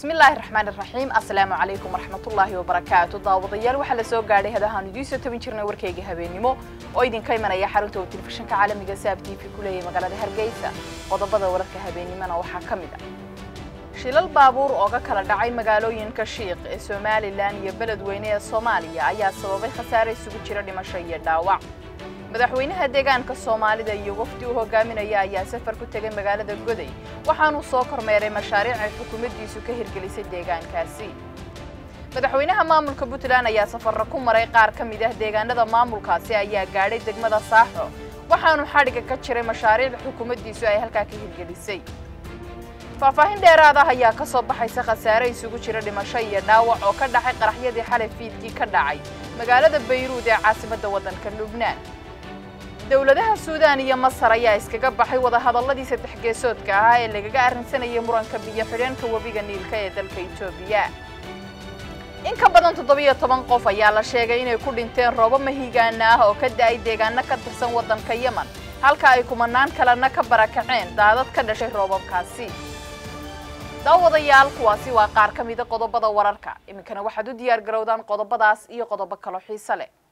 bismillaahi raxmaan iraxiim assalaamu calaykum waraxmatullaahi wabarakaatu daawadayaal waxaa la soo gaadhay hadahaan idiin soo tabin jirnay warkayga habeenimo oo idinka imanaya xarunta uu telefishinka caalamiga saab t v ku leeyahay magaalada hargeysa qodobada wararka habeenimona waxaa ka mid ah shilal baabuur oo ka kala dhacay magaalooyinka shiiq ee somalilan iyo beledweyne ee soomaaliya ayaa sababay khasaare isugu jira dhimasho iyo dhaawac madaxweynaha deegaanka soomaalida iyo wafdi uu hogaaminaya ayaa safar ku tegay magaalada goday waxaanuu soo kormeeray mashaariic ay xukuumaddiisu ka hirgelisay deegaankaasi madaxweynaha maamulka puntland ayaa safarra ku maray qaar ka mid ah deegaanada maamulkaasi ayaa gaadhay degmada saaxo waxaanuu xadhigga ka jiray mashaariic xukuumaddiisu ay halkaa ka hirgelisay faahfaahin dheeraad ah ayaa ka soo baxaysa khasaare isugu jira dhimasho iyo dhaawac oo ka dhacay qaraxyadii xalay fiidkii ka dhacay magaalada bayruud ee caasimadda waddanka lubnaan dowladaha suudaan iyo masar ayaa iskaga baxay wadahadalladii saddex geesoodka ahaa ee lagaga arrinsanayay muranka biyo xidheenka webiga niilka ee dalka etoobiya in ka badan toddobiyo toban qof ayaa la sheegay inay ku dhinteen roobo mahigaana ah oo ka da'ay deegaano ka tirsan waddanka yemen halka ay kumanaan kalena ka barakaceen daadad ka dhashay roobabkaasi daawadayaal kuwaasi waa qaar ka mida qodobada wararka iminkana waxaad u diyaar garowdaan qodobadaas iyo qodobo kaloo xiise leh